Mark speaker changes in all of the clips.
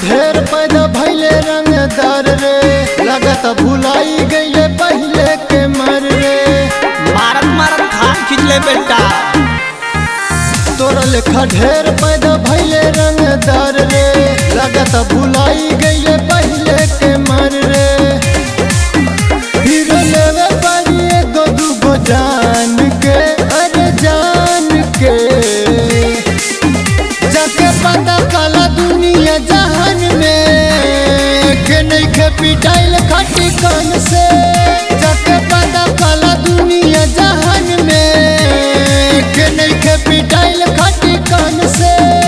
Speaker 1: ढेर पैदा भैले रंगदार रे लगत भुलाई गईले पहले के मर रे
Speaker 2: मारत मारत खान खींच ले बेटा
Speaker 1: तोरा लेखा ढेर पैदा भैले रंगदार रे लगत भुलाई गईले पहले के मर रे फिर लेवे पड़ी एगो दूगो जान के अरे जान के जाके पता काला दुनिया जहान में के नहीं के पिटाइल खटी कान से जाके पता काला दुनिया जहान में के नहीं के पिटाइल खटी कान से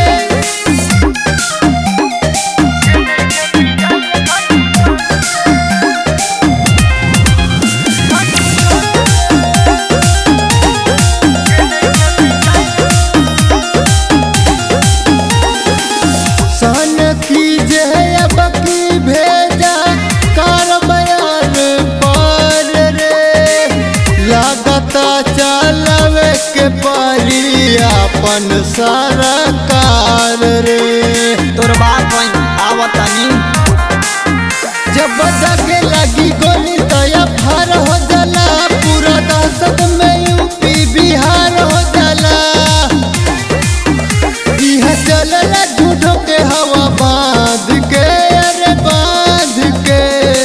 Speaker 1: सन कीजे अब की भेजा कार बयान पर रे लागता चलवे के परी अपन सरकार रे
Speaker 2: तोर बाप वही आवतनी
Speaker 1: जब जगे लगी गोली तया फर हो जाला पूरा दहशत में यूपी बिहार हो जाला यह चलला झूठों के हवा बांध के अरे बांध के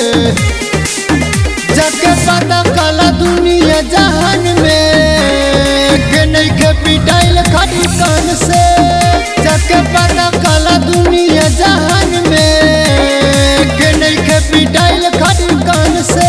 Speaker 1: जगे पता काला दुनिया जहान में के नहीं के पिटाइल खड़ी कान से जगे पता काला दुनिया जहान में के नहीं के पिटाइल खड़ी कान से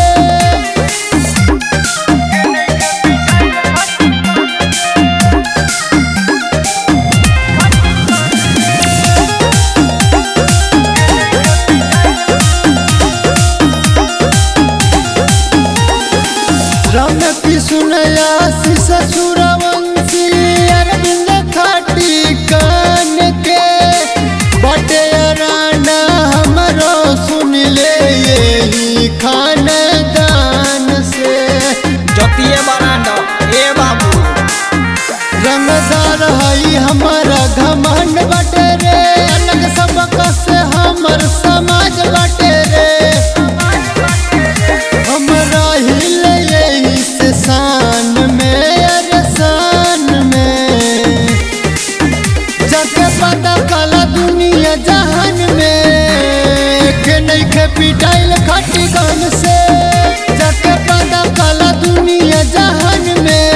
Speaker 1: राम की सुनया ससुरवंशी अरविंद खाटी कान के बटे राना हमरो सुन ले यही खानदान से
Speaker 2: जोतिए बरांड ए बाबू
Speaker 1: रंगदार हई हमारा घमंड बटे रे अलग सबक से हमर समाज बटे रे हमरा हिल यही से शान में अरे शान में जाके पता काला दुनिया जहान में के नहीं के पिटाइल खटी गान से जाके पता काला दुनिया जहान में